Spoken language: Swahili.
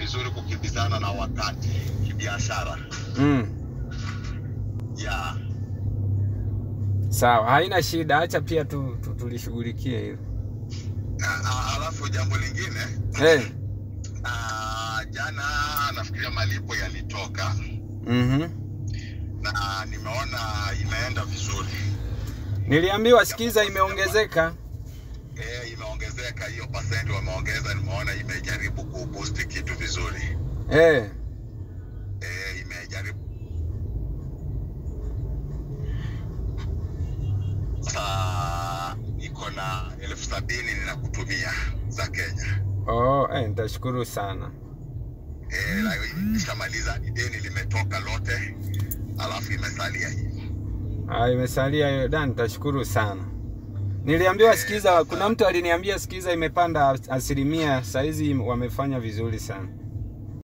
vizuri kukimbizana na wakati kibiashara. Mm. Yeah. Sawa, haina shida, acha pia tu, tu, tulishughulikie hilo. A- a- Alafu jambo lingine Eh. ah, jana nafikiria malipo yalitoka Mhm. na nimeona imeenda vizuri. Niliambiwa sikiza imeongezeka. Eh, imeongezeka hiyo percent wameongeza, nimeona imejaribu kuboost kitu vizuri. Eh. Eh, imejaribu sasa iko na elfu sabini ninakutumia za Kenya. Oh, eh, nitashukuru sana. Eh, na ishamaliza deni limetoka lote, alafu imesalia hivi. Ah, imesalia hiyo da, nitashukuru sana. Niliambiwa sikiza, kuna mtu aliniambia sikiza imepanda asilimia, saizi wamefanya vizuri sana.